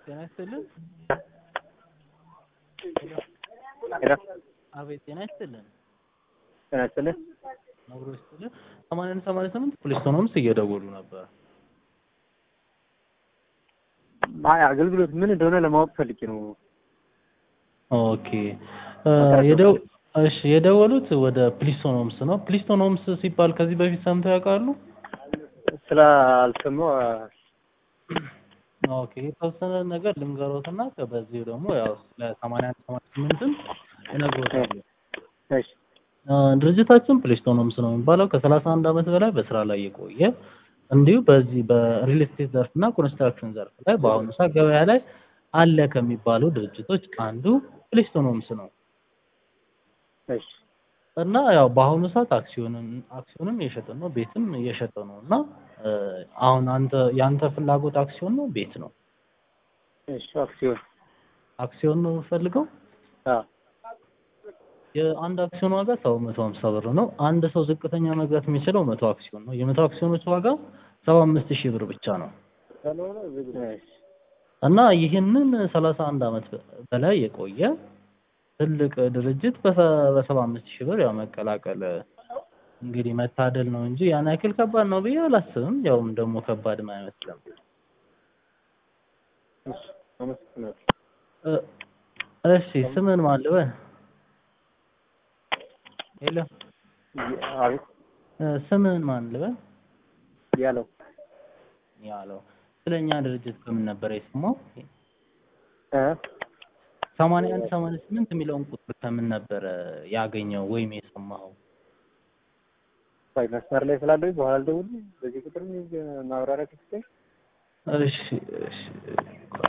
ጤና ይስጥልን። ሄሎ አቤት ጤና ይስጥልን። ጤና ይስጥልኝ። አብሮ ይስጥልን። ሰማንያን ሰማንያ ስምንት ፖሊስ ሆኖምስ እየደወሉ ነበር። አይ አገልግሎት ምን እንደሆነ ለማወቅ ፈልጌ ነው። ኦኬ እ የደው እሺ የደወሉት ወደ ፕሊስቶን ሆምስ ነው። ፕሊስቶን ሆምስ ሲባል ከዚህ በፊት ሰምተው ያውቃሉ? ስላልሰማሁ ኦኬ የተወሰነ ነገር ልንገሮትና በዚሁ ደግሞ ያው ለሰማንያ አንድ ሰማንያ ስምንትም እነግሮታለሁ። እሺ እ ድርጅታችን ፕሊስቶን ሆምስ ነው የሚባለው ከሰላሳ አንድ ዓመት በላይ በስራ ላይ የቆየ እንዲሁ በዚህ በሪል ስቴት ዘርፍ እና ኮንስትራክሽን ዘርፍ ላይ በአሁኑ ሰዓት ገበያ ላይ አለ ከሚባሉ ድርጅቶች አንዱ ፕሊስቶን ሆምስ ነው እሺ እና ያው በአሁኑ ሰዓት አክሲዮንን አክሲዮንም እየሸጠ ነው፣ ቤትም እየሸጠ ነው እና እ አሁን አንተ ያንተ ፍላጎት አክሲዮን ነው ቤት ነው? እሺ አክሲዮን አክሲዮን ነው የምፈልገው። አዎ የአንድ አክሲዮን ዋጋ ሰው መቶ ሀምሳ ብር ነው። አንድ ሰው ዝቅተኛ መግዛት የሚችለው መቶ አክሲዮን ነው። የመቶ አክሲዮኖች ዋጋ ሰባ አምስት ሺህ ብር ብቻ ነው እሺ እና ይህንን ሰላሳ አንድ ዓመት በላይ የቆየ ትልቅ ድርጅት በሰባ አምስት ሺህ ብር ያው መቀላቀል እንግዲህ መታደል ነው እንጂ ያን ያክል ከባድ ነው ብዬ አላስብም። ያውም ደግሞ ከባድም አይመስልም። እሺ አመሰግናለሁ። እ እሺ ስምን ማን ልበል? ሄሎ አቤት እ ስምን ማን ልበል? ያለው ያለው ስለኛ ድርጅት ከምን ነበር የሰማው? እ ሰማንያ አንድ ሰማንያ ስምንት የሚለውን ቁጥር ከምን ነበረ ያገኘው ወይም የሰማኸው? ቆይ መስመር ላይ ስላለሁኝ በኋላ ልደውልልህ። በዚህ ቁጥር ማብራሪያ ከፍተህ እሺ እሺ